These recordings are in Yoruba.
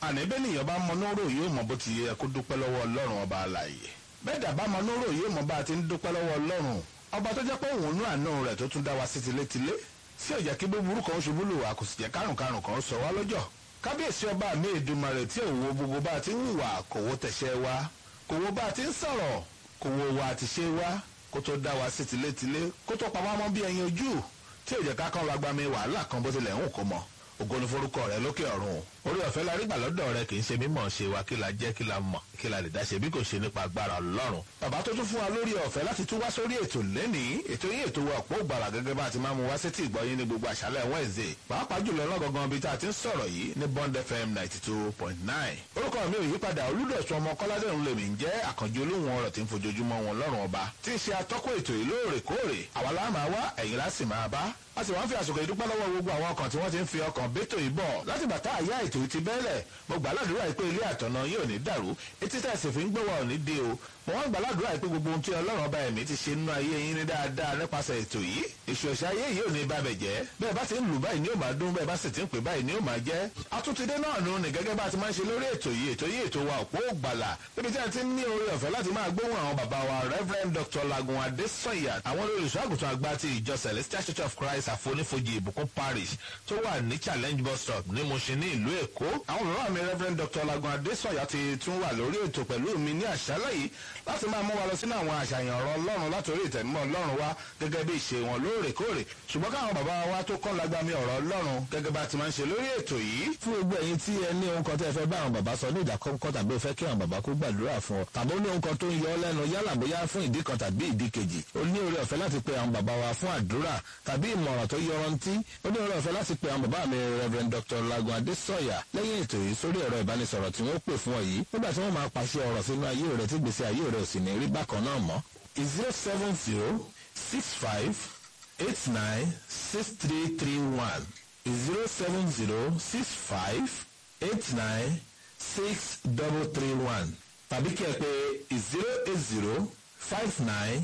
àní bẹ́ẹ̀ nìyẹn bá mọ nóró yóò mọ bó ti yẹ kó dúpẹ́ lọ́wọ́ ọlọ́run ọba àlàyé bẹ́ẹ̀ dàbá mọ nóró yóò mọ bá a ti ń dúpẹ́ lọ́wọ́ ọlọ́run ọba tó jẹ́ pé òun nú àánú rẹ̀ tó tún dá wa sí tilétilé sí ọ̀jà kí búburú kan ṣubú lù wá kò sì jẹ́ kárùnkárùn kan sọ wá lọ́jọ́ kábíyèsí ọba mi Èdùmàrè tí òun wo gbogbo bá a ti ń hùwà kò wo tẹ̀sẹ̀ wa kò wo bá a ti ń sọ̀rọ̀ kò wo wa àti ṣe wa kó tó dá wa sí tilétilé kó tó pa wá mọ́ bí ẹyin ojú tí ò jẹ́ ká kán lágbá mi wàhálà kan bó tilẹ̀ ń kó mọ́ ògo ni forúkọ rẹ lókè ọ̀run orí ọ̀fẹ́ la rí gbà lọ́dọ̀ rẹ kì í ṣe mímọ̀ ṣe wa kí la jẹ́ kí la mọ̀ kí la lè dá ṣe bí kò ṣe nípa agbára ọlọ́run. bàbá tó tún fún wa lórí ọ̀fẹ́ láti tún wá sórí ètò lẹ́nìí ètò yín ètò wa ọ̀pọ̀ ògbàrà gẹ́gẹ́ bá a ti máa mú wá sétí ìgbọ́yín ní gbogbo àṣálẹ̀ Wednesday pàápàá jùlọ lọ́gọ̀gàn bíi tá a ti ń sọ̀rọ̀ yìí ní Bond FM ninety two point nine. orúkọ mi ò yípadà olúdọ̀tún ọmọ kọ́ládé ń lèmi ń jẹ́ àkànjú olóhùn ọ̀rọ̀ tí ń fojoojúmọ́ wọn lọ́rùn ọba tí ń ṣe atọ́kọ̀ ètò yìí lóòrèkóòrè àwa la máa wá ẹ̀yin la sì máa bá a sì wá ń fi àsìkò ìdúpẹ́ lọ́wọ́ gbogbo àwọn ọkàn tí wọ́n ti ń fi ọkàn bẹ́tò yìí bọ̀ láti bàtà àyà ètò yìí ti bẹ́ẹ̀lẹ̀ mo gbà ládùúrà yìí pé ilé àtọ̀nà yóò ní dàrú etí tẹ̀ sì fi ń gbé wa ò ní dé o mo wọ́n gbà ládùúrà yìí pé gbogbo ohun tí ọlọ́run ọba ẹ̀mí ti ṣe nínú ayé yín ní dáadáa nípasẹ̀ ètò yìí èṣù ẹ̀ṣẹ̀ ayé yìí ò ní bá bẹ̀ jẹ́ bẹ́ẹ̀ bá ti ń lù báyìí ni ó máa dún bẹ́ẹ̀ bá sì ti ń pè báyìí ni ó máa jẹ́ atúntidé náà nù ní gẹ́gẹ́ bá ti máa ń ṣe lórí ètò yìí ètò yìí ètò wa òpó ògbàlà níbi tí a ti ní oore ọ̀fẹ́ láti máa gbóhùn àwọn bàbá wa Reverend Dr. Lagun Adesanya àwọn olùṣọ́ àgùntàn àgbà ti ìjọ Celestial Church of Christ àfonífojì ìbùkún parish tó wà ní challenge bus stop ní Mushin ní ìlú Èkó àwọn bàbá mi Reverend Dr. Lagun Adesanya ti tún wà lórí ètò pẹ̀lú mi ní àṣálẹ́ yìí láti máa mú wa lọ sínú àwọn àṣàyàn ọ̀rọ̀ Ọlọ́run látòrí ìtẹ̀mọ́ Ọlọ́run wa gẹ́gẹ́ bí ìṣe wọn lóòrèkóòrè ṣùgbọ́n káwọn bàbá wa tó kọ́ lágbàmí ọ̀rọ̀ Ọlọ́run gẹ́gẹ́ bá ti máa ń ṣe lórí ètò yìí. fún gbogbo ẹ̀yin tí ẹ ní ohun kan tẹ́ ẹ fẹ́ bá àwọn bàbá sọ ní ìdákọ́ńkọ́ tàbí ẹ fẹ́ kí àwọn bàbá kó gbàdúrà fún ọ tàbí ó ní ohun kan tó ń yọ ọ́ lẹ́nu yálà bóyá fún ìdí kan tàbí ìdí kejì ó ní oore ọ̀fẹ́ láti pe àwọn bàbá wa fún àdúrà tàbí ìmọ̀ràn tó yọrantí ó ní oore ọ̀fẹ́ láti pe àwọn bàbá mi Reverend Dr. Lagun Adesanya lẹ́yìn ètò yìí sórí ẹ̀rọ ìbánisọ̀rọ̀ tí wọ́n pè fún ọ yìí nígbà tí wọ́n máa pàṣẹ ọ̀rọ̀ sínú ayé rẹ̀ tí gbèsè ayé rẹ̀ ò sì ní rí bákan náà mọ́ zero seven zero six five eight nine six three three one zero seven zero six five eight nine six double three one tàbí kí ẹ pè zero eight zero five nine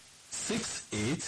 six eight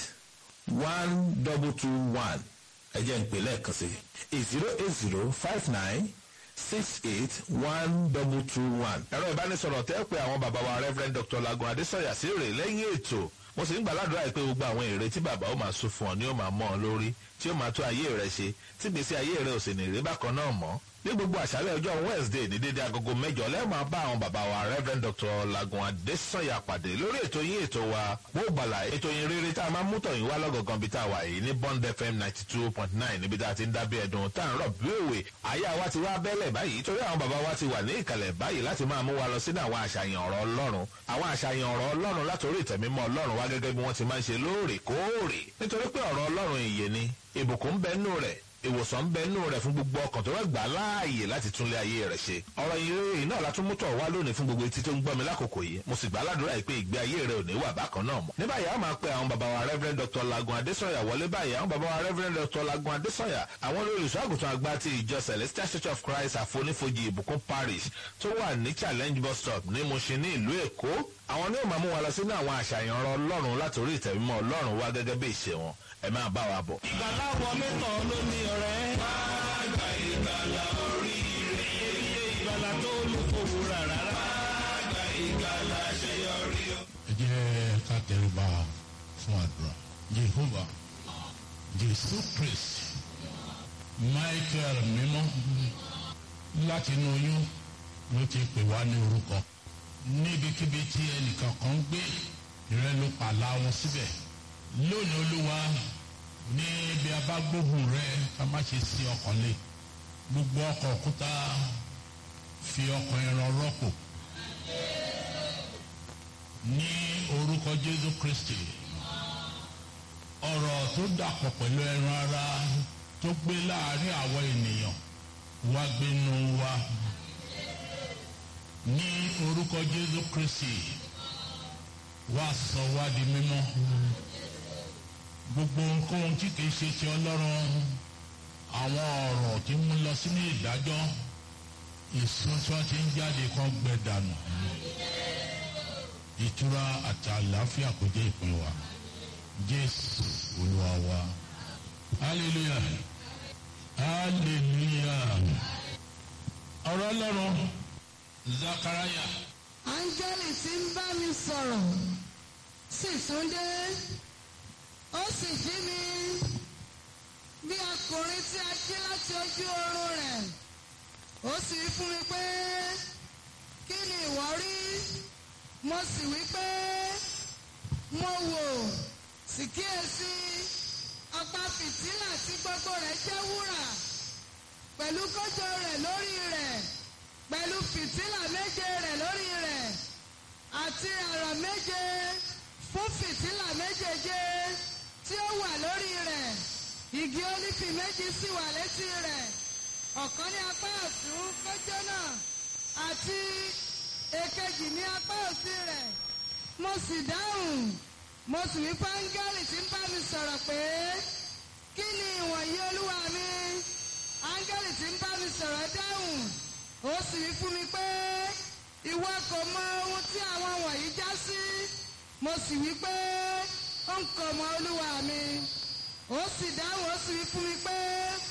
one double two one ẹ jẹ́ ń pè lẹ́ẹ̀kan sí zero eight zero five nine six eight one double two one. ẹ̀rọ ìbánisọ̀rọ̀ tẹ́ pé àwọn bàbá wa Reverend Dr. Lagun Adesanya sí rè lẹ́yìn ètò mo sì ń gbàládùra pé gbogbo àwọn èrè tí bàbá ó máa sún fún ọ ni ó máa mọ́ ọ lórí tí ó máa tó ayé rẹ ṣe tí gbèsè ayé rẹ ò sì ní rí bákan náà mọ́ ní gbogbo àṣálẹ́ ọjọ́ Wednesday ní dédé agogo mẹ́jọ lẹ́ẹ̀ máa bá àwọn bàbá wa Reverend Dr. Lagun Adesanya pàdé lórí ètò yín ètò wa gbóògbàlà ètò yín rere tá a máa mú tọ̀yìn wá lọ́gọ̀gàn bí tá a wà yìí ní Bond FM ninety two point nine níbi tá a ti ń dábí ẹ̀dùn tá à ń rọ̀ bí òwe àyà wa ti wá bẹ́lẹ̀ báyìí torí àwọn bàbá wa ti wà ní ìkàlẹ̀ báyìí láti máa mú wa lọ sínú àwọn àṣàyàn ọ̀rọ̀ Ọlọ́run àwọn àṣàyàn ọ̀rọ̀ Ọlọ́run látòrí ìtẹ̀mímọ́ Ọlọ́run wá gẹ́gẹ́ bí wọ́n ti máa ń ṣe lóòrèkóòrè nítorí pé ọ̀rọ̀ Ọlọ́run ìyè ni ìbùkún ń bẹ nínú rẹ̀ ìwòsàn ń bẹ nínú rẹ̀ fún gbogbo ọkàn tó wá gbà láàyè láti túnlé ayé rẹ̀ ṣe. ọ̀rọ̀ ìrere náà la tún mú tọ̀ wá lónìí fún gbogbo etí tó ń gbọ́ mi lákòókò yìí mo sì gbà ládùúrà yìí pé ìgbé ayé rẹ̀ ò ní wà bákan náà mọ́. ní báyìí a máa pe àwọn bàbá wa Reverend Dr. Lagun Adesanya wọlé báyìí àwọn bàbá wa Reverend Dr. Lagun Adesanya àwọn olùṣọ́ àgùntàn àgbà ti ìjọ Celestial Church of Christ àfonífojì ìbùkún parish tó wà ní challenge bus stop ní Mushin ní ìlú Èkó àwọn ní ìmọ̀ mú wa lọ sínú àwọn àṣàyàn ọ̀rọ̀ Ọlọ́run látòrí ìtẹ̀mímọ́ Ọlọ́run wá gẹ́gẹ́ bí ìṣe wọn ẹ máa bá wa bọ̀. ìgbàlá wọlé tán ló ní ọ̀rẹ́. máa gba ìgbàlá oríire. iye ìgbàlá tó lù kòwò rárá. máa gba ìgbàlá àṣeyọrí. ẹ jẹ́ ká tẹríba fún àdúrà Jehovah Jésù Kristi Michael mímọ́ láti inú oyún ló ti pè wá ní orúkọ níbikíbi tí ẹnìkan kan gbé ìrẹ́ ló pàlà wọn síbẹ̀ lónìí olúwa ní ibi abágbóhùn rẹ ká má ṣe sí ọkàn lé gbogbo ọkọ̀ òkúta fi ọkọ̀ ẹran rọ́pò ní orúkọ Jésù Kristi ọ̀rọ̀ tó dàpọ̀ pẹ̀lú ẹran ara tó gbé láàrin àwọn ènìyàn wá gbénu wa ní orúkọ Jésù Kristi wá sọ wá di mímọ́ gbogbo nǹkan tí kìí ṣe ti ọlọ́run àwọn ọ̀rọ̀ tí mú lọ sínú ìdájọ́ ìsun tí wọ́n ti ń jáde kan gbẹ dànù ìtura àti àlàáfíà kò jẹ́ ìpín wa jésù olúwa wa hallelujah hallelujah ọ̀rọ̀ ọlọ́run. ọlọ́run zakaraya áńgẹ́lì tí ń bá mi sọ̀rọ̀ sì tún dé ó sì jí mi bí ọkùnrin tí a jí láti ojú oorun rẹ̀ ó sì wí fún mi pé kí ni ìwọ rí mo sì wí pé mo wò sì kíyèsí ọ̀pá fìtílà tí gbogbo rẹ̀ jẹ́ wúrà pẹ̀lú kójọ rẹ̀ lórí rẹ̀ pẹ̀lú fìtílà méje rẹ̀ lórí rẹ̀ àti àrà méje fún fìtílà méjèèje tí ó wà lórí rẹ̀ igi ólífì méjì sì wà létí rẹ̀ ọ̀kan ní apá ọ̀tún kójọ náà àti èkejì ní apá òsì rẹ̀ mo sì dáhùn mo sì wí fáńgẹ́lì tí ń bá mi sọ̀rọ̀ pé kí ni ìwọ̀nyí olúwa mi áńgẹ́lì tí ń bá mi sọ̀rọ̀ dáhùn ó sì wí fún mi pé ìwọ kò mọ ohun tí àwọn wọ̀nyí já sí mo sì wí pé ó ń kò mọ olúwa mi ó sì dáhùn ó sì wí fún mi pé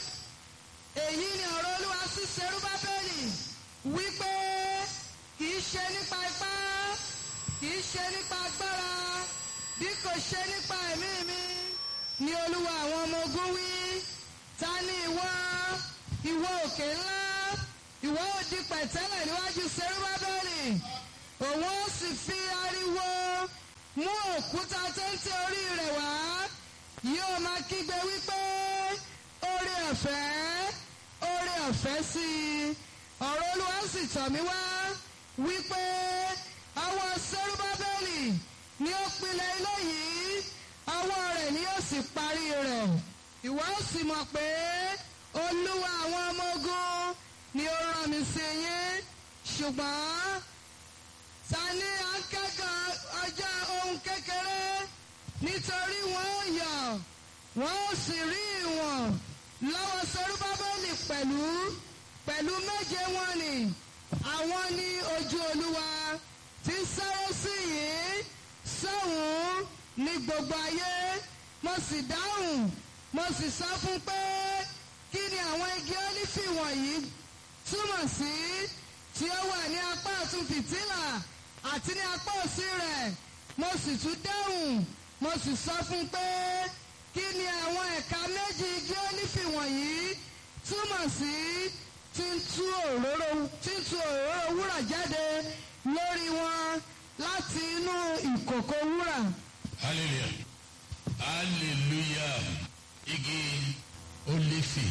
èyí ni ọ̀rọ̀ olúwa sí serúbábẹ́lì wípé kì í ṣe nípa ipá kì í ṣe nípa agbára bí kò ṣe nípa ẹ̀mí mi ni olúwa àwọn ọmọ ogun wí ta ni ìwọ ìwọ òkè ńlá ìwọ ò di pẹ̀tẹ́lẹ̀ níwájú serúbábẹ́lì òun ó sì fi ariwo mú òkúta téńté orí rẹ̀ wá yóò máa kígbe wípé oore ọ̀fẹ́ oore ọ̀fẹ́ sí i ọ̀rọ̀ olúwa sì tọ̀ mí wá wípé ọwọ́ serúbábẹ́lì ni ó pilẹ̀ ilé yìí ọwọ́ rẹ̀ ni yóò sì parí rẹ̀ ìwọ ó sì mọ̀ pé olúwa àwọn ọmọ ogun ni ó rán mi sí yín ṣùgbọ́n ta ni à ń kẹ́kọ̀ọ́ ọjọ́ ohun kékeré nítorí wọ́n ó yọ̀ wọ́n ó sì rí ìwọ̀n lọ́wọ́ serúbábẹ́lì pẹ̀lú pẹ̀lú méje wọn ni àwọn ní ojú olúwa tí ń sáré sí yìí sọ́hùn ní gbogbo ayé mo sì dáhùn mo sì sọ fún pé kí ni àwọn igi ólífì wọ̀nyí túmọ̀ sí tí ó wà ní apá ọ̀tún fìtílà àti ní apá òsì rẹ̀ mo sì tún dáhùn mo sì sọ fún pé kí ni àwọn ẹ̀ka méjì igi ólífì wọ̀nyí túmọ̀ sí tí ń tú òróró tí ń tú òróró wúrà jáde lórí wọn láti inú ìkòkò wúrà. hallelujah hallelujah igi olífì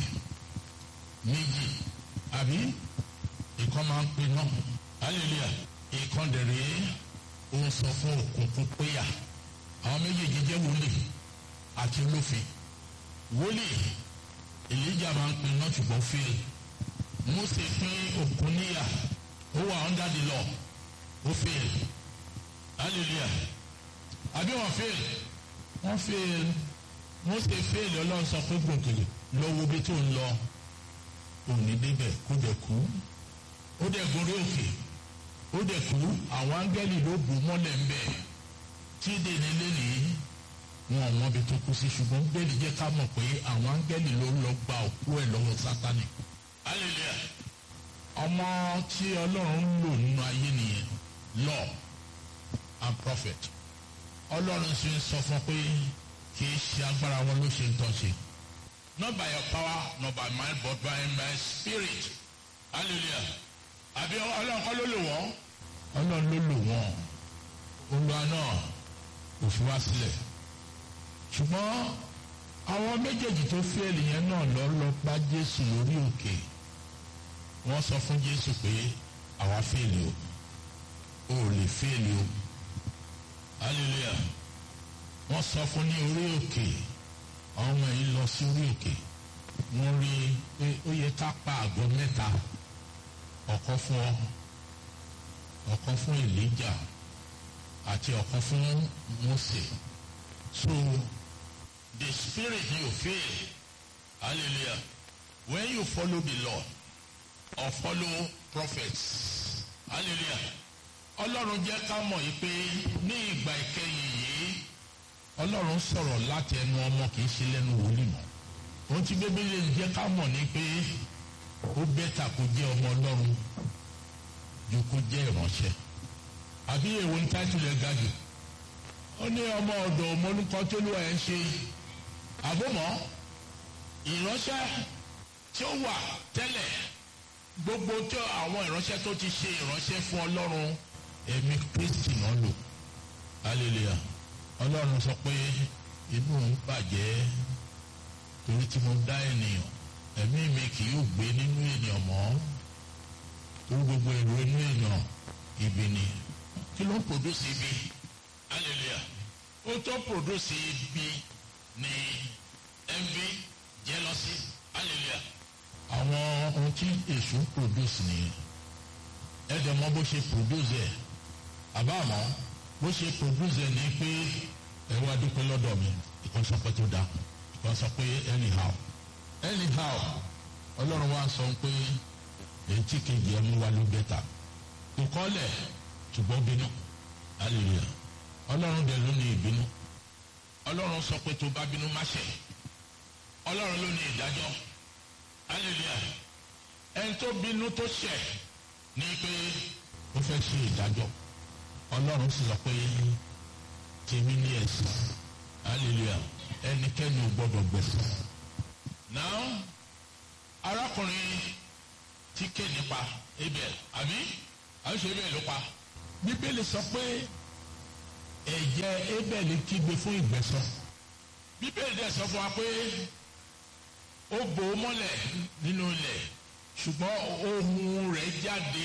méjì àbí ìkan máa ń pè náà hallelujah ìkan dẹ̀rẹ̀ ó ń sọ fún òkùnkùn péyà àwọn méjèèjì jẹ́ wòlíì àti olófin wòlíì èlíjà máa ń pè náà ṣùgbọ́n fèrè mose pín òkun níyà ó wà under the law ó fail hallelujah àbí wọn fail wọn fail mose fail ọlọ́run sọ pé gbòǹkèlè lọ wo bí tó ń lọ òní débẹ̀ kó dẹ̀ kú ó dẹ̀ gorí òkè ó dẹ̀ kú àwọn áńgẹ́lì ló bò mọ́lẹ̀ ń bẹ̀ tí dèní lélẹ̀ wọn ò mọbi tó kú sí ṣùgbọ́n bẹ́ẹ̀ni jẹ́ ká mọ̀ pé àwọn áńgẹ́lì ló lọ gba òkú ẹ̀ lọ́wọ́ sátani hallelujah ọmọ tí ọlọ́run ń lò nínú ayé nìyẹn law and prophet ọlọ́run sì ń sọ fún pé kì í ṣe agbára wọn ló ṣe ń tọ́ ṣe not by your power not by my but by my spirit hallelujah àbí ọlọ́run kọ́ ló lò wọ́n ọlọ́run ló lò wọ́n olúwa náà kò fi wá sílẹ̀ ṣùgbọ́n àwọn méjèèjì tó fẹ́ẹ̀lì yẹn náà lọ lọ bá jésù lórí òkè wọ́n sọ fún jésù pé àwa fẹ́ẹ̀lì o o ò lè fẹ́ẹ̀lì o hallelujah wọ́n sọ fún ní orí òkè àwọn ọmọ yìí lọ sí orí òkè wọ́n rí i pé ó yẹ ká pa àgọ́ mẹ́ta ọ̀kan fún ọ ọ̀kan fún elijah àti ọ̀kan fún mose so the spirit you feel hallelujah when you follow the lord or follow prophets hallelujah ọlọ́run jẹ́ ká mọ̀ yìí pé ní ìgbà ìkẹyìn yìí ọlọ́run sọ̀rọ̀ láti ẹnu ọmọ kì í ṣe lẹ́nu wòlíì mọ́ ohun tí bíbélì jẹ́ ká mọ̀ ni pé ó bẹ́tà kó jẹ́ ọmọ ọlọ́run ju kó jẹ́ ìránṣẹ́ àbí èwo ní táìtìlì ẹ̀ ga jù ó ní ọmọ ọ̀dọ̀ ọmọlúkọ tó lù ẹ̀ ń ṣe àbọ̀mọ́ ìránṣẹ́ tí ó wà tẹ́lẹ̀ gbogbo tí àwọn ìránṣẹ́ tó ti ṣe ìránṣẹ́ fún ọlọ́run ẹ̀mí kristi náà lò hallelujah ọlọ́run sọ pé inú òun bàjẹ́ torí tí mo dá ènìyàn ẹ̀mí mi kì yóò gbé nínú ènìyàn mọ́ torí gbogbo èrò inú ènìyàn ibi ni kí ló ń produce ibi hallelujah ó tó produce ibi ní envy jealousy hallelujah àwọn ohun tí èṣù ń produce nìyẹn ẹ dẹ̀ mọ̀ bó ṣe produce ẹ̀ àbá àmọ́ bó ṣe produce ẹ̀ ní pé ẹ wá dúpẹ́ lọ́dọ̀ mi ìkan sọ pé tó dáa ìkan sọ pé anyhow anyhow ọlọ́run wa sọ pé èyí tí kejì ẹ̀ mú wa ló bẹ́ta kò kọ́lẹ̀ ṣùgbọ́n bínú hallelujah ọlọ́run dẹ̀ ló ní ìbínú ọlọ́run sọ pé tó bá bínú má ṣe ọlọ́run ló ní ìdájọ́ hallelujah ẹni tó bínú tó ṣẹ̀ ní pé ó fẹ́ ṣe ìdájọ́ ọlọ́run sì sọ pé tèmi ní ẹ̀sìn hallelujah ẹnikẹ́ni ò gbọ́dọ̀ gbẹ̀sán. now arákùnrin tí ké nípa abel àbí àbíṣe abel ló pa bíbélì sọ pé ẹ̀jẹ̀ abel kígbe fún ìgbẹ̀san bíbélì dẹ̀ sọ fún wa pé ó bò ó mọ́lẹ̀ nínú ilẹ̀ ṣùgbọ́n ohun rẹ̀ jáde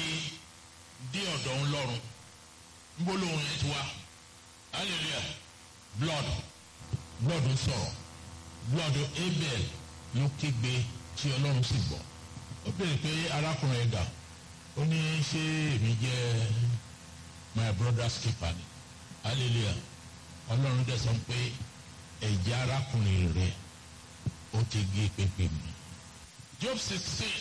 dé ọ̀dọ̀ ńlọ́run níbo lóhun yẹn ti wá hallelujah blood blood ń sọ̀rọ̀ blood abel ló kígbe tí ọlọ́run sì gbọ́ ó béèrè pé arákùnrin ẹ̀dá ó ní ṣé èmi jẹ́ my brother's keeper ni hallelujah ọlọ́run dẹ̀ sọ pé ẹ̀jẹ̀ arákùnrin rẹ̀ ó ti gé pépé mi. job sixteen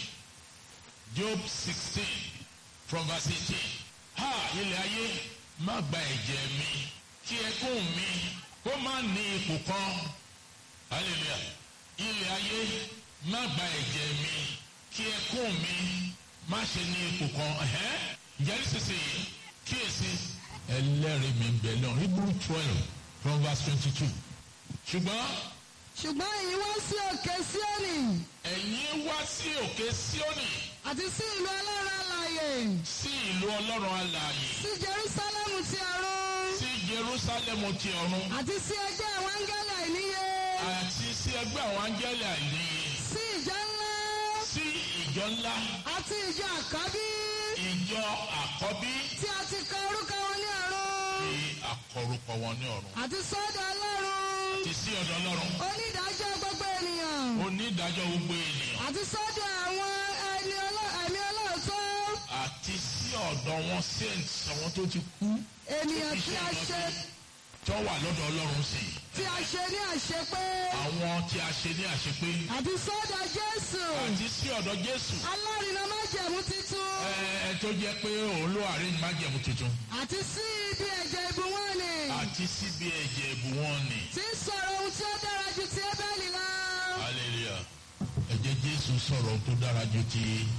job sixteen from verse eighteen ha ilẹ̀ ayé má gba ẹ̀jẹ̀ mi kí ẹkún mi kó má ní ipò kan hallelujah ilẹ̀ ayé má gba ẹ̀jẹ̀ mi kí ẹkún mi má ṣe ní ipò kan ǹjẹ́ nísinsìnyí kíyèsí ẹlẹ́rìí mi ń bẹ lọ́rùn hebrew twelve from verse twenty-two ṣùgbọ́n ṣùgbọ́n ẹ̀yin wá sí òkè síónì ẹ̀yin wá sí òkè síónì àti sí ìlú ọlọ́run alààyè sí ìlú ọlọ́run alààyè sí jerúsálẹ́mù ti ọ̀run sí jerúsálẹ́mù ti ọ̀run àti sí ẹgbẹ́ àwọn áńgẹ́lì àìníye àti sí ẹgbẹ́ àwọn áńgẹ́lì àìníye sí ìjọ ńlá sí ìjọ ńlá àti ìjọ àkọ́bí ìjọ àkọ́bí tí a ti kọ orúkọ wọn ní ọ̀run ní àkọrúkọ wọn ní ọ̀run àti sọ́dọ̀ ọlọ́run ti sí ọ̀dọ̀ ọlọ́run onídàájọ́ gbogbo ènìyàn onídàájọ́ gbogbo ènìyàn àti sọ́dọ̀ àwọn ẹni ọlọ́- ẹ̀mí ọlọ́ọ̀tọ́ àti sí ọ̀dọ̀ wọn saints àwọn tó ti kú ènìyàn tí a ṣe tó wà lọ́dọ̀ ọlọ́run sí i tí a ṣe ní àṣepé àwọn tí a ṣe ní àṣepé àti sọ́dọ̀ jésù àti sí ọ̀dọ̀ jésù alárinà májẹ̀mú titun ẹ ẹ tó jẹ́ pé òun ló àárín májẹ̀mú tuntun àti sí ibi ẹ̀jẹ̀ ìbùwọ́n ni àti síbi ẹ̀jẹ̀ ìbù wọn ni tí ń sọ̀rọ̀ ohun tí ó dára ju ti ébẹ́lì lọ. hallelujah ẹ̀jẹ̀ jésù sọ̀rọ̀ tó dára ju ti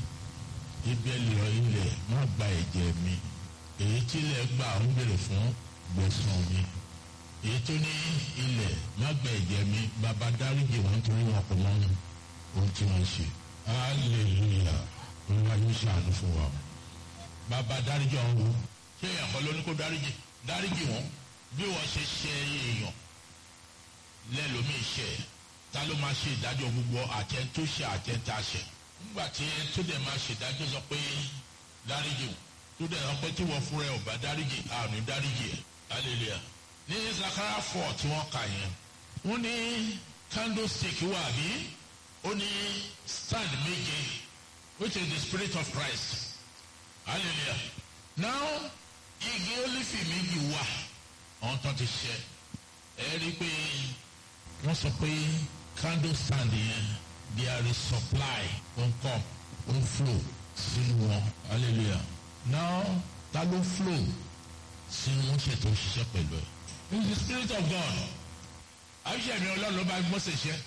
ibẹ̀lì ilẹ̀ má gba ẹ̀jẹ̀ mi èyí tí ilẹ̀ gbà ń bèrè fún gbẹ̀sán mi èyí tó ní ilẹ̀ má gba ẹ̀jẹ̀ mi bàbá dáríjì wọn torí wọn kò mọ ohun tí wọ́n ṣe hallelujah olúwa yóò ṣàánú fún wa bàbá dáríjì ọ̀hún wo ṣé èèyàn kan ló ní kó dáríjì dáríjì wọn bí wọ́n ṣe ṣe èèyàn lẹ́lòmíì ṣe ta ló máa ṣe ìdájọ́ gbogbo àtẹ tó ṣe àtẹ tá a ṣe nígbà tí ẹ tó dẹ̀ máa ṣe ìdájọ́ sọ pé dáríjì o tó dẹ̀ sọ pé tí wọ́n fúnra ẹ̀ ò bá dáríjì àrùn dáríjì ẹ̀ hallelujah ní zakara four tí wọ́n kà yẹn wọ́n ní candlestick wà bí ó ní stand méje which is the spirit of Christ hallelujah now igi olífì méjì wà ọ̀hún tó ti ṣe ẹ rí i pé wọ́n sọ pé candle stand yẹn there is supply on come on flow sínú wọn hallelujah now ta ló flow sínú wọn ṣètò òṣìṣẹ́ pẹ̀lú ẹ̀ it's the spirit of God àbíṣe mi ọlọ́run ló bá Mósè ṣe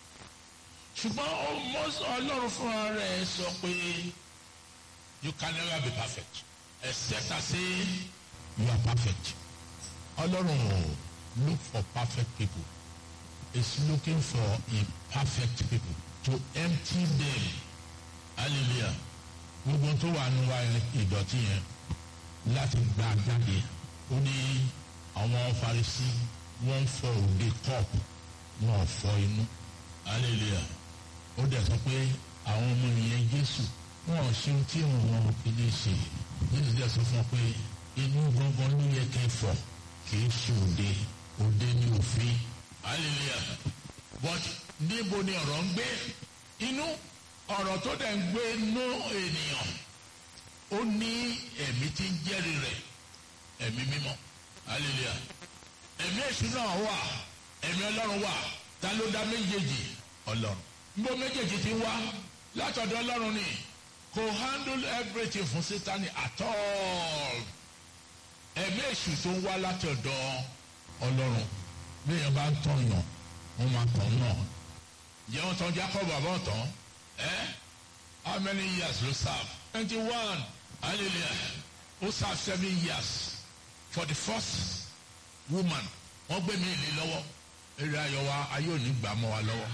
ṣùgbọ́n ó- Mósè- ọlọ́run fúnra rẹ̀ sọ pé you can never be perfect except I say you are perfect. Ọlọ́run ò look for perfect people. He's looking for imperfect people to empty them. Hallelujah. Gbogbo tó wà nínú wa ìdọ̀tí yẹn láti gbà jáde. Ó ní àwọn Farisí wọ́n ń fọ òde kọ́ọ̀pù wọn ò fọ inú. Hallelujah. Ó dẹ̀ sọ pé àwọn ọmọ ìyẹn Jésù wọn ò ṣe ohun tí wọn fi lè ṣe. Jésù dẹ̀ sọ fún wọn pé inú gangan ló yẹ kẹ́ fọ̀ kì í ṣe òde òde ní òfin hallelujah but níbo ni ọ̀rọ̀ ń gbé inú ọ̀rọ̀ tó dẹ̀ ń gbé nú ènìyàn ó ní ẹ̀mí tí ń jẹ́rìí rẹ̀ ẹ̀mí mímọ́ hallelujah ẹ̀mí èṣù náà wà ẹ̀mí ọlọ́run wà ta ló dá méjèèjì ọlọ́run níbo méjèèjì ti wá látọ̀dọ̀ ọlọ́run ni kò handle everything fún sátani at all ẹ̀mí èṣù tó ń wá láti ọ̀dọ̀ ọlọ́run bíyẹn bá ń tàn yàn wọ́n máa tàn náà jẹ́ wọ́n tán Jacob àbọ̀ tán ẹ́ how many years ló serve twenty one hallelujah ó serve seven years for the first woman wọ́n gbé mi ìlé lọ́wọ́ eré ayọ̀ wa ayé ò ní gbà mọ́ wa lọ́wọ́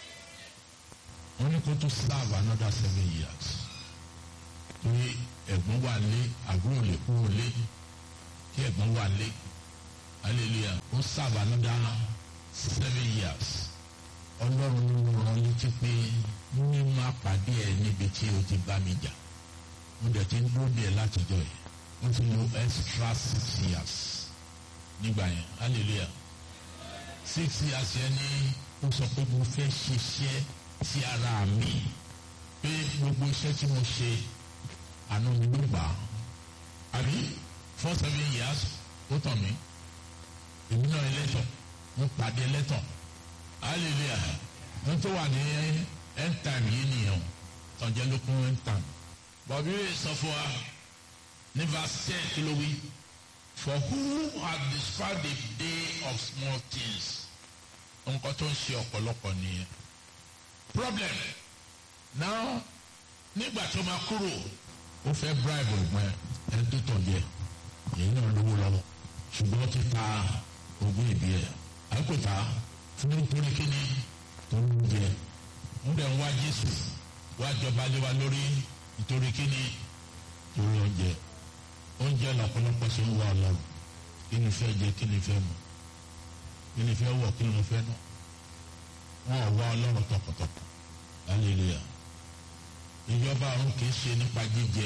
wọ́n ní kó tún serve another seven years torí ẹ̀gbọ́n wà lé àbúrò lè kúrò lé kí ẹ̀gbọ́n wà lé hallelujah ó sábà nígbà seven years ọlọ́run ló rán létí pé ní má pàdé ẹ níbi tí o ti bá mi jà mo dẹ̀ ti ń dúró díẹ̀ látijọ́ yìí ó ti lo extra six years nígbà yẹn hallelujah six years yẹn ni ó sọ pé mo fẹ́ ṣiṣẹ́ sí ara mi pé gbogbo iṣẹ́ tí mo ṣe àánú mi ló gbà á àbí for seven years ó tàn mí èmi náà ẹlẹ́tọ̀ mo pàdé ẹlẹ́tọ̀ hallelujah n tó wà ní end time yìí nìyẹn tọ̀jẹ́ ló kún end time bọ̀bí sọ fún wa ní verse ten kí ló wí for who have described the day of small things nǹkan tó ń ṣe ọ̀pọ̀lọpọ̀ nìyẹn problem now nígbà tó máa kúrò ó fẹ́ bribe ọ̀gbọ́n ẹ̀ tó tọ̀jẹ́ èyí náà lówó lọ́wọ́ ṣùgbọ́n ó ti ta ogún ìbí ẹ̀ àkótá fún nítorí kíni tó ń jẹ ń dẹ̀ ń wá Jésù wá jọba lé wa lórí nítorí kíni torí oúnjẹ oúnjẹ lọ́pọ̀lọpọ̀ ṣe ń wá Ọlọ́run kí ni fẹ́ jẹ kí ni fẹ́ mu kí ni fẹ́ wọ̀ kí ni fẹ́ nù wọn ò wá Ọlọ́run tọkàntọkàn hallelujah ìjọba ọ̀run kì í ṣe nípa jíjẹ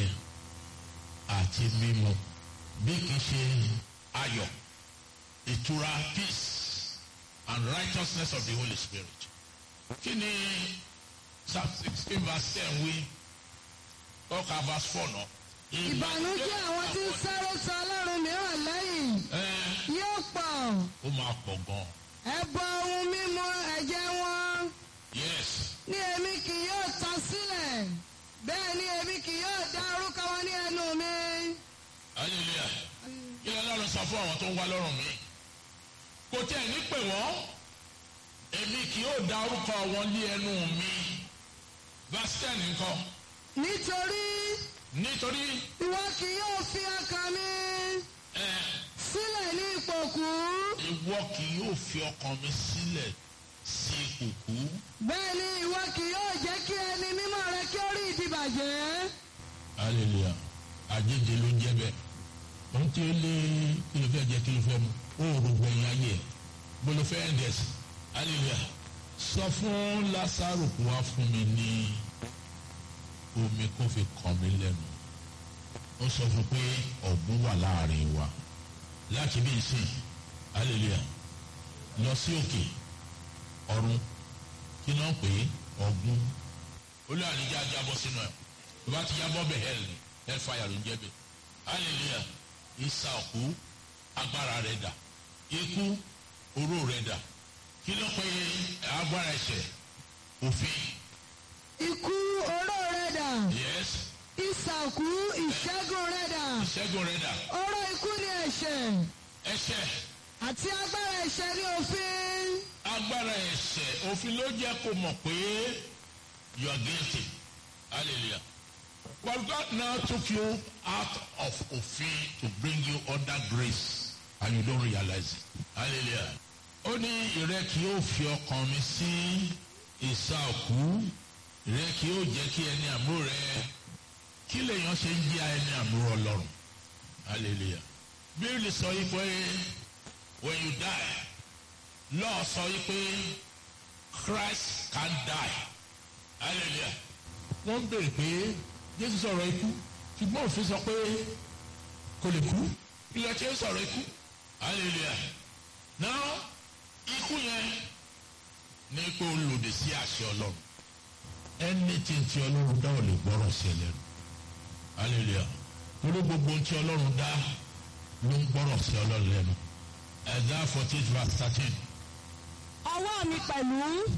àti mímu bí kì í ṣe ayọ̀ ìtura peace and righteousness of the Holy Spirit. kí ni psalm sixteen verse ten wí ọkà verse four náà. ìbànújẹ́ àwọn tí ń sáré sọ ọlọ́run mìíràn lẹ́yìn yóò pọ̀ ó máa pọ̀ gan. ẹbọ ohun mímu ẹ̀jẹ̀ wọn yes ní èmi kì yóò tán sílẹ̀ bẹ́ẹ̀ ni èmi kì yóò dá orúkọ wọn ní ẹnu mi. hallelujah kí ló lọ́run sọ fún àwọn tó ń wá lọ́rùn mi. kò tẹ́ ẹ̀ ní pè wọ́n èmi kì yóò dá orúkọ wọn lé ẹnu mi. verse ten nǹkan nítorí nítorí ìwọ kì yóò fi ọkàn mi ẹ sílẹ̀ ní ìpòkú ìwọ kì yóò fi ọkàn mi sílẹ̀ sí kùkú. bẹ́ẹ̀ ni ìwọ kì yóò jẹ́ kí ẹni mímọ́ rẹ kí ó rí ìdìbàjẹ́. hallelujah àjèjì ló ń jẹ bẹ́ẹ̀ ohun tí ó lé kí ló fẹ́ jẹ kí ló fẹ́ mu ó rò gbẹ̀yìn ayé ẹ̀ bó ló fẹ́ ẹ̀ndẹ̀ sí hallelujah sọ fún Lásárù kó wá fún mi ní omi kó fi kàn mí lẹ́nu ó sọ fún pé ọ̀gbun wà láàrin wa láti bí ìsìn hallelujah lọ sí òkè ọ̀run kí náà pé ọ̀gbun olú àníjà jábọ́ sínú ẹ̀ tó bá ti jábọ́ bẹ̀ hell ni hell fire ló ń jẹ́ bẹ̀ hallelujah ìsà òkú agbára rẹ̀ dà ikú oró rẹ̀ dà kí ló pé agbára ẹ̀ṣẹ̀ òfin ikú oró rẹ dà yes ìsàkú ìṣẹ́gun rẹ dà ìṣẹ́gun rẹ̀ dà oró ikú ni ẹ̀ṣẹ̀ ẹ̀ṣẹ̀ àti agbára ẹ̀ṣẹ̀ ni òfin. agbára ẹ̀ṣẹ̀ òfin ló jẹ́ kó mọ̀ pé you are guilty hallelujah But God now took you out of òfin to bring you under grace and you don't realize it. Hallelujah. Ó ní ìrẹ́ kí ó fi ọkàn mi sí ìsà òkú. Ìrẹ́ kí ó jẹ́ kí ẹni àbúrò rẹ kí lèèyàn ṣe ń jẹ́ ẹni àbúrò Ọlọ́run. Hallelujah. Bíbélì sọ yìí pé when you die, lọ́ọ̀ sọ yìí pé Christ can die. Hallelujah. Wọ́n ń bèrè pé Jésù sọ̀rọ̀ ikú ṣùgbọ́n òfin sọ pé kò lè kú. Ilẹ̀ tí ó sọ̀rọ̀ ikú. Hallelujah. Now ikú yẹn ní pé ó lòdì sí àṣẹ Ọlọ́run. Anything tí Ọlọ́run dá ò lè gbọ́rọ̀ sí ẹlẹ́nu. Hallelujah. Torí gbogbo ohun tí Ọlọ́run dá ló ń gbọ́rọ̀ sí Ọlọ́run lẹ́nu. Ẹ̀dá fourteen verse thirteen. ọwọ́ mi pẹ̀lú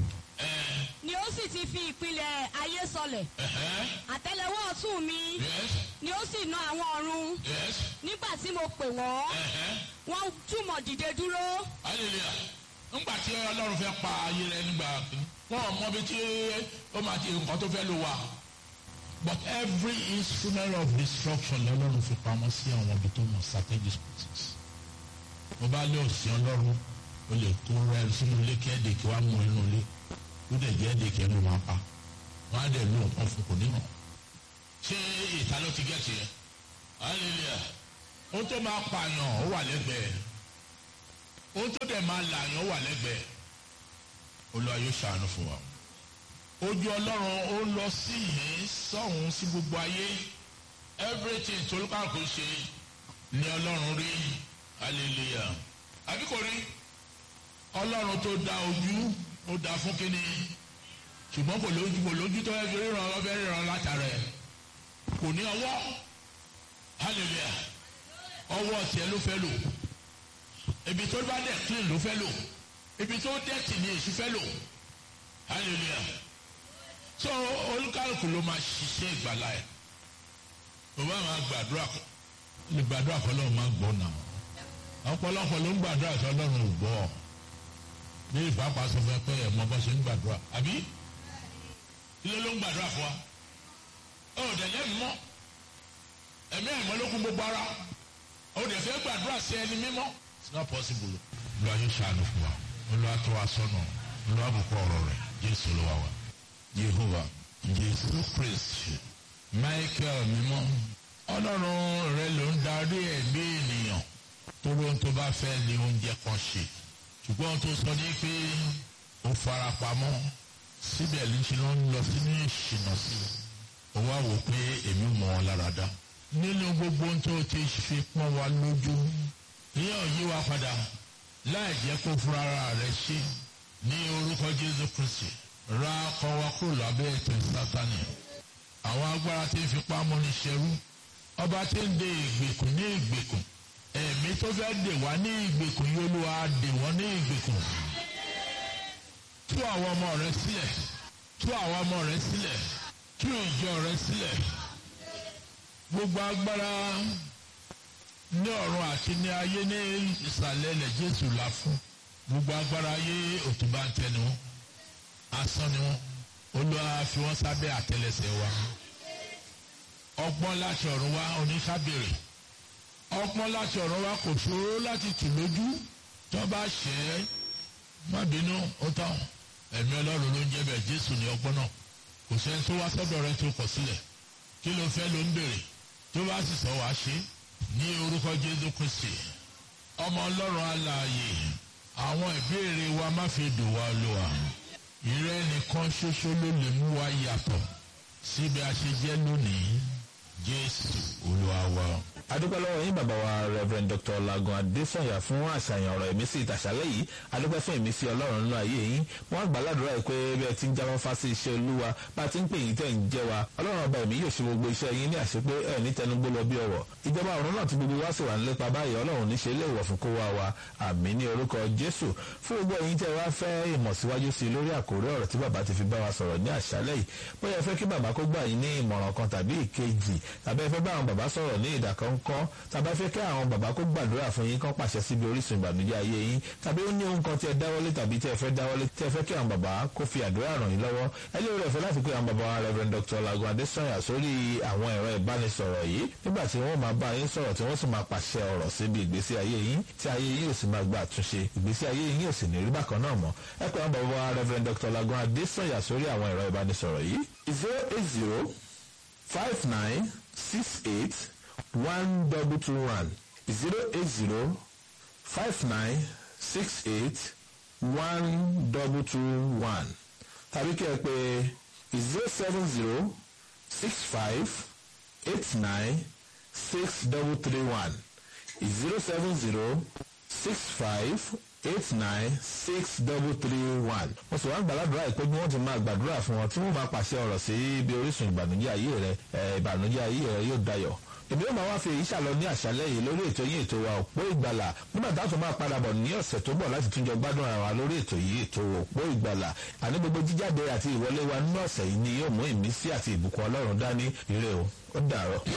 ni ó sì ti fi ìpìlẹ̀ ayé sọlẹ̀ àtẹ́lẹwọ́ ọ̀tún mi Yes. ni ó sì na àwọn ọ̀run Yes. nígbà tí mo pè wọ́n wọ́n túmọ̀ dìde dúró hallelujah ńgbà tí ọlọ́run fẹ́ pa ayé rẹ nígbà wọn ò mọ bí tí ó máa ti nǹkan tó fẹ́ lò wá. but every instrument of destruction lọ́lọ́run fi pamọ́ sí àwọn ibi tó mọ̀ strategic places. mo bá lé òsì ọlọ́run o lè kó rẹ sínú ilé kí ẹ̀dẹ̀kì wá mú inú ilé ó dẹ̀ jẹ́ ẹ̀dẹ̀kì ẹnu máa pa wọ́n á dẹ̀ lò nǹkan fún kò ní hàn. ṣé ìta ló ti gẹ̀ẹ́tì yẹn? hallelujah ohun tó máa pààyàn ó wà lẹ́gbẹ̀ẹ́ ohun tó dẹ̀ máa làyàn wà lẹ́gbẹ̀ẹ́ olúwa yóò ṣàánú fún wa ojú ọlọ́run ó lọ sí yìí sọ́hún sí gbogbo ayé everything tó lùkàkùn ṣe ni ọlọ́run rí hallelujah àbí kò rí ọlọ́run tó dá ojú ó dá fún kínní ṣùgbọ́n kò lójú kò lójú tó fẹ́ fi ríran ọbẹ̀ ríran látara ẹ̀ kò ní ọwọ́ hallelujah ọwọ́ tiẹ̀ ló fẹ́ lò ibi tó bá dẹ̀ clean ló fẹ́ lò ibi tó dẹ̀tì ni èṣù fẹ́ lò hallelujah so olúkálùkù ló máa ṣiṣẹ́ ìgbàlá ẹ̀ o bá máa gbàdúrà kọ lè gbàdúrà kọ lọ́run máa gbọ́ nà ọ̀pọ̀lọpọ̀ ló ń gbàdúrà sọ lọ́run ò gbọ́ bí ìfapá sọ fún ẹ pé ẹ̀ mọ bá ṣe ń gbàdúrà àbí ilé ló ń gbàdúrà fún wa ó dẹ̀ lẹ́nu mọ́ ẹ̀mí ẹ̀mọ́ ló kún gbogbo ara ó dẹ̀ fẹ́ gbàdúrà sí ẹni mímọ́ it's not possible. olúwa yóò ṣàánú fún wa olúwa tó wa sọ́nà olúwa bùkún ọ̀rọ̀ rẹ̀ jésù ló wà wá. jehova jésù kristi michael mímọ́ ọlọ́run rẹ ló ń darí ẹ̀mí ènìyàn tó lóhun tó bá fẹ́ ni oúnjẹ kan ṣe ṣùgbọ́n ohun tó sọ ní pé ó fara pamọ́ síbẹ̀ ló ń ṣe ló ń lọ sínú ìṣìnà sí i ó wá wò pé èmi mọ̀ ọ́ lára dá nínú gbogbo ohun tó ti fi pọ́n wa lójú ìyẹn ò yí wa padà láì jẹ́ kó fúnra rẹ̀ ṣe ní orúkọ jésù kristi ra ọkọ̀ wa kúrò lábẹ́ ètò sátani àwọn agbára tí ń fipá múni ṣẹrú ọba tí ń de ìgbèkùn ní ìgbèkùn ẹ̀mí tó fẹ́ dè wá ní ìgbèkùn yóò lù wá dè wọ́n ní ìgbèkùn tú àwọn ọmọ rẹ sílẹ̀ tú àwọn ọmọ rẹ sílẹ̀ tú ìjọ rẹ sílẹ̀ gbogbo agbára ní ọ̀run àti ní ayé ní ìsàlẹ̀ ilẹ̀ jésù là fún gbogbo agbára ayé òtúbà ń tẹnu wọn asán ni wọn olúwa fi wọn sábẹ́ àtẹ́lẹsẹ̀ wa ọgbọ́n láti ọ̀run wá oníkábèrè ọgbọ́n láti ọ̀run wá kò ṣòro láti tù lójú tó bá ṣẹ́ ẹ́ má bínú ó tán ẹ̀mí ọlọ́run ló ń jẹ́ bẹ́ẹ̀ jésù ní ọgbọ́n náà kò sẹ́ni tó wá sọ́dọ̀ rẹ tó kọ̀ sílẹ̀ kí ló fẹ́ ló ń béèrè tó bá sì sọ wàá ṣe ní orúkọ jésù kristi ọmọ ọlọ́run alààyè àwọn ìbéèrè wa má fi dùn wá lò wá ìrẹ́ nìkan ṣoṣo ló lè mú wa yàtọ̀ síbi a ṣe jẹ́ lónìí jésù olúwa wa. adúpẹ́ lọ́wọ́ yín bàbá wa rev dr lagun adesanya fún àṣàyàn ọ̀rọ̀ ìmísí ìtàṣálẹ̀ yìí adúpẹ́ fún ìmísí ọlọ́run nínú ayé yín wọ́n gbà ládùúrà yìí pé bí ẹ ti ń jáwọ́ fásí iṣẹ́ olúwa bá a ti ń pè yín tẹ̀ ń jẹ́ wa ọlọ́run ọba ẹ̀mí yóò ṣe gbogbo iṣẹ́ yín ní àṣepé ẹ̀ ní tẹnugbó lọ bí ọ̀wọ̀ ìjọba ọ̀run náà ti gbogbo wá sí wà ń lépa báyìí ọlọ́run ní ṣe léèwọ̀ fún kó wá wa àmì ní orúkọ jésù fún gbogbo ẹ̀yin tẹ́ wá fẹ́ ìmọ̀ síwájú sí i lórí àkórí ọ̀rọ̀ tí bàbá ti fi bá wa sọ̀rọ̀ ní àṣálẹ̀ yìí bóyá ẹ fẹ́ kí bàbá kó gbà yín ní ìmọ̀ràn kan tàbí ìkejì tàbí ẹ fẹ́ bá àwọn bàbá sọ̀rọ̀ ní ìdàkọ́ńkọ́ kọ́ tàbí fẹ́ kí àwọn bàbá kó gbàdúrà fún yín kán pàṣẹ síbi orísun ìbànújẹ́ ayé yín tàbí ó ní ohun kan tí ẹ dáwọ́lé tàbí tí ẹ fẹ́ dáwọ́lé tí ẹ fẹ́ kí àwọn bàbá kó fi àdúrà ràn yín lọ́wọ́ ẹ lè rẹ̀ fẹ́ láti pé àwọn bàbá wa Rev. Dr. Lagun Adesanya sórí àwọn ẹ̀rọ ìbánisọ̀rọ̀ yìí nígbà tí wọ́n máa bá yín sọ̀rọ̀ tí wọ́n sì máa pàṣẹ ọ̀rọ̀ síbi ìgbésí ayé yín tí ayé yín yóò sì máa gba àtúnṣe ìgbésí ayé yín yóò sì ní rí bákan náà mọ́ ẹ pé àwọn bàbá wa Rev. Dr. Lagun Adesanya sórí àwọn ẹ̀rọ ìbánisọ̀rọ̀ yìí zero eight zero five nine six eight one double two one zero eight zero five nine six eight one double two one tàbí kí ẹ pè zero seven zero six five eight nine six double three one zero seven zero six five eight nine six double three one. mo sì wá ń gbàládùra ìpé bí wọ́n ti máa gbàdúrà fún wọn tí wọ́n máa pàṣẹ ọ̀rọ̀ sí ibi orísun ìbànújẹ́ ayé rẹ ìbànújẹ́ ayé rẹ yóò dayọ̀ èmi yóò máa wá fi èyí ṣàlọ ní àṣálẹ́ yìí lórí ètò yìí ètò wa òpó ìgbàlà nígbà táwọn tó máa padà bọ̀ ní ọ̀sẹ̀ tó bọ̀ láti túnjọ gbádùn ara wa lórí ètò yìí ètò òpó ìgbàlà àní gbogbo jíjáde àti ìwọlé wa nínú ọ̀sẹ̀ yìí ni yóò mú ìmísí àti ìbùkún ọlọ́run dání ire o ó dàárọ̀.